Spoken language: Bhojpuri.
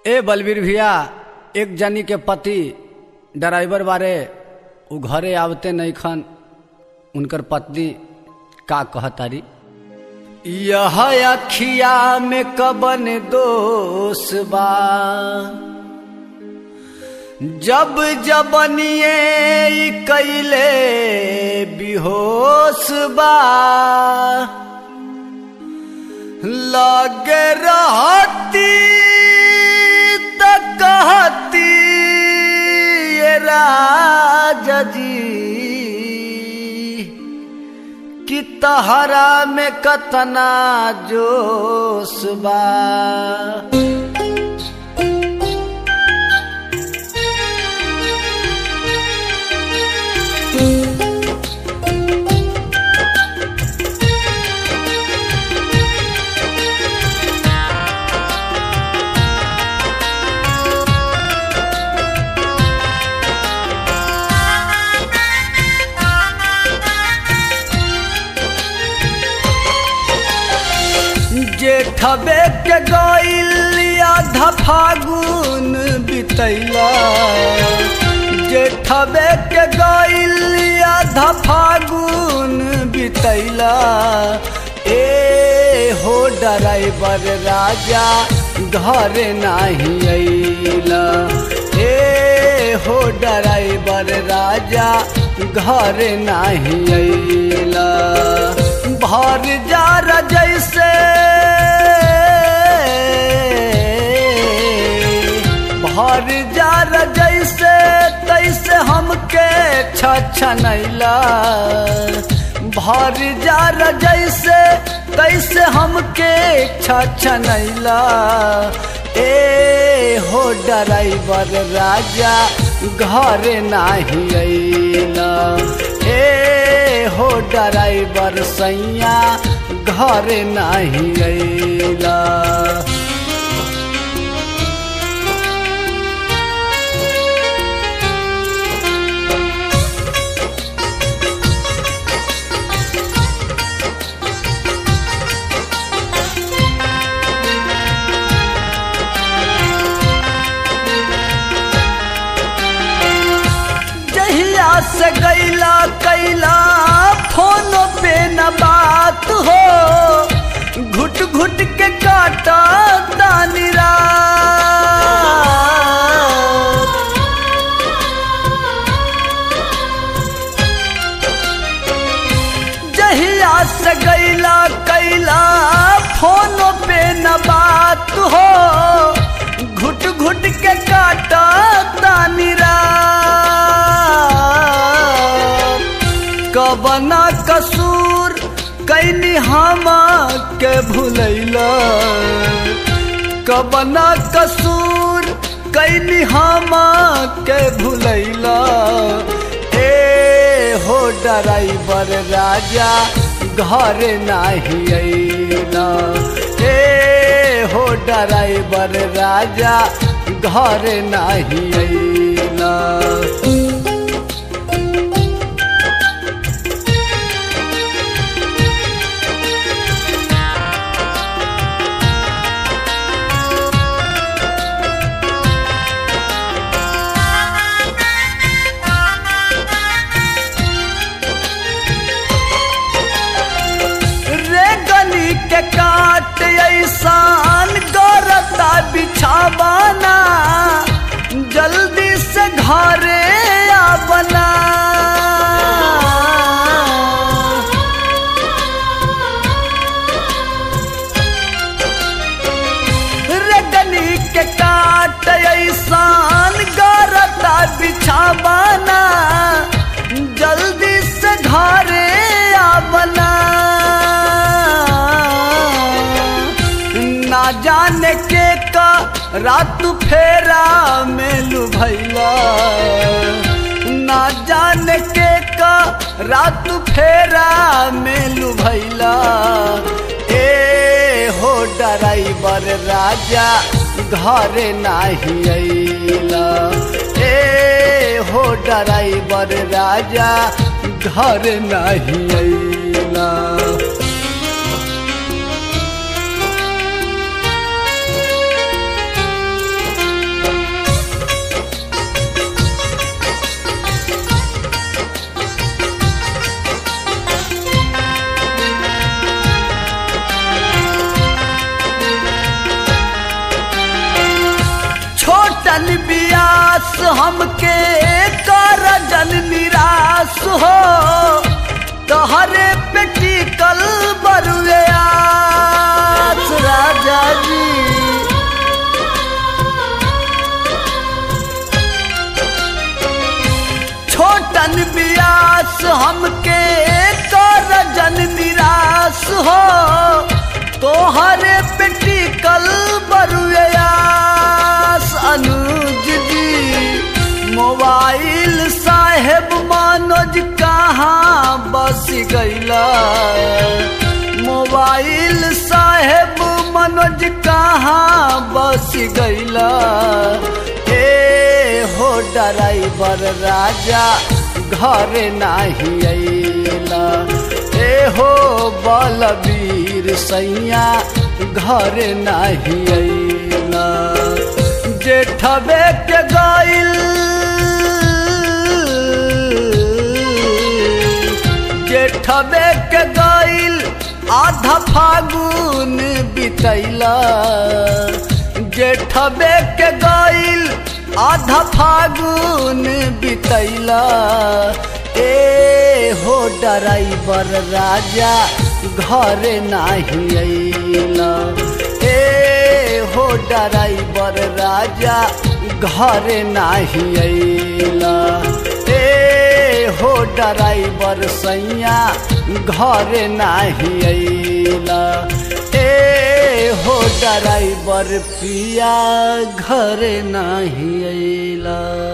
ए बलबीर भैया एक जनी के पति ड्राइवर बारे उ घरे आवते नहीं खन उनकर पत्नी का कहतारी यह अखिया में कबन दोष बा जब जबनिए ई कैले बिहोश बा लगे रहती त कहती ये राजा जी कि तहरा में कतना जोश बा जेठबे के गईल आधा फागुन बितैला जेठबे के गईल आधा फागुन बितैला ए हो ड्राइवर राजा घर नाही अइला ए हो ड्राइवर राजा घर नाही अइला भर जार जैसे भर जार जैसे तैसे हमके छछनैला भर जार जैसे तैसे हमके छछनैला ए हो ड्राइवर राजा घर नाही अइला ए हो ड्राइवर सैया घर नाही अइला जहिया से गैला कैला फोन पे न बात हो घुट घुट के काटा दानी रात जहिया से गैला कैला फोन पे न बात हो घुट घुट के काटा दानी रात कबना कसूर कैनी हम के भूलैला कबना कसूर कैनी हम के भूलैला ए हो ड्राइवर राजा घर नाही अइला ए हो ड्राइवर राजा घर नाही अइला रे गली के काट ऐसान गौरता बिछावाना जल्दी से घरे आवना रे गली के काट ऐसान गौरता बिछावाना जल्दी से घरे आवना ना जाने के का रात फेरा में लुभैला ना जाने के का रात फेरा में लुभैला ए हो ड्राइवर राजा घर नाही अइला ए हो ड्राइवर राजा घर नाही अइला छोटन बियास हमके कर जन निराश हो तोहरे पेटी कल बरुए आस राजा जी छोटन बियास हमके कर जन निराश हो तोहरे पेटी कल बरुआस अनुज जी मोबाइल साहेब मनोज कहाँ बस गईला मोबाइल साहेब मनोज कहाँ बस गईला ए हो ड्राइवर राजा घर नाही अइला ए हो बलबीर सैया घर नाही अइला जेठबे के गइल जेठबे के गइल आधा फागुन बितैला जेठबे के गइल आधा फागुन बितैला ए हो ड्राइवर राजा घर नाही अइला ए हो ड्राइवर राजा घर नाही अइला ए हो ड्राइवर सैया घर नाही अइला ए हो ड्राइवर पिया घर नाही अइला